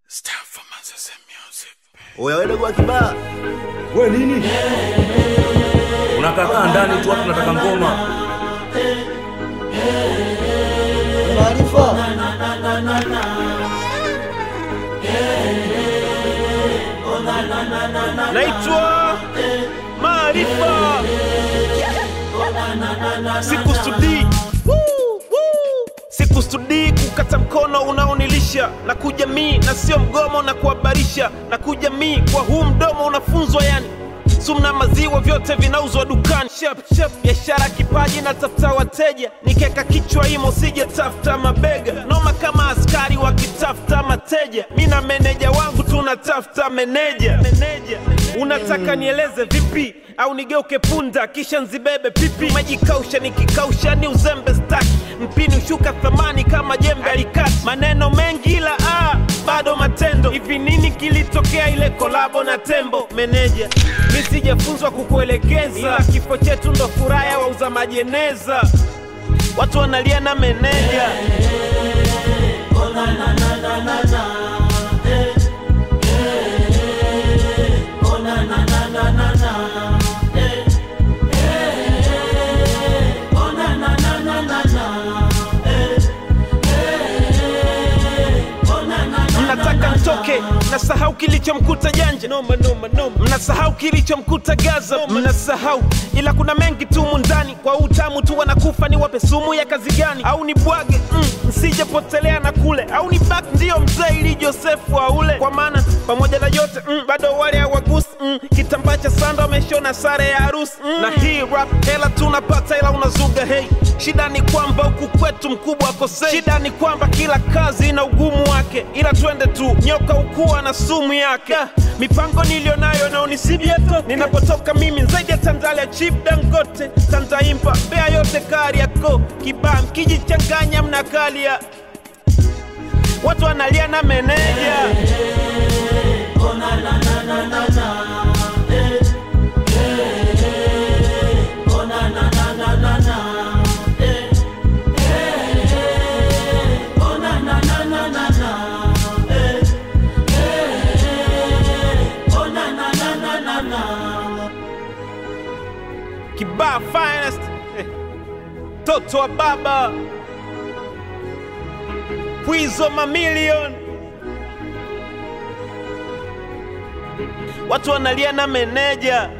Oya wewe dogo wa kibaa. We nini? Unakakaa ndani tu watu nataka ngoma. Maarifa. naitwa Maarifa, sikusudii sikusudii kukata mkono unaonilisha na kujamii na sio mgomo na kuhabarisha na kujamii kwa huu mdomo unafunzwa yani sumna maziwa vyote vinauzwa dukani Shep, shep. biashara kipaji na tafuta wateja nikeka kichwa imo sije tafuta mabega noma kama askari wakitafuta mateja mi na meneja wangu tunatafuta meneja meneja unataka nieleze vipi au nigeuke punda kisha nzibebe pipi majikausha nikikausha ni uzembe staki mpini ushuka thamani kama jembe alikati maneno mengi ila ah, bado matendo hivi nini kilitokea ile kolabo na tembo meneja mi sijafunzwa kukuelekeza ila kifo chetu ndo furaha ya wauza majeneza watu wanalia na meneja mnataka mtoke mnasahau kilichomkuta janja noma, noma, noma. mnasahau kilichomkuta gaza mnasahau ila kuna mengi tumu ndani kwa utamu tu wanakufa ni wape sumu ya kazi gani au ni bwage mm, msijepotelea na kule au ni bak ndiyo mzee ili josefu aule kwa maana pamoja na yote mm, bado wale hawagusi mm, kitambaa cha sanda wameshona sare ya harusi mm. na hii rap hela tunapata ila unazuga hei shida ni kwamba huku kwetu mkubwa akosei shida ni kwamba kila kazi ina ugumu wake ila twende tu nyoka ukuwa na sumu yake Da, mipango niliyonayo naonisibieto ninapotoka mimi zaidi ya tandalia chief dangote tantaimba bea yote kari yako kibaa mkijichanganya mnakalia watu wanalia na meneja kibaa finest Eh, toto wa baba pwizo mamilion watu wanalia na meneja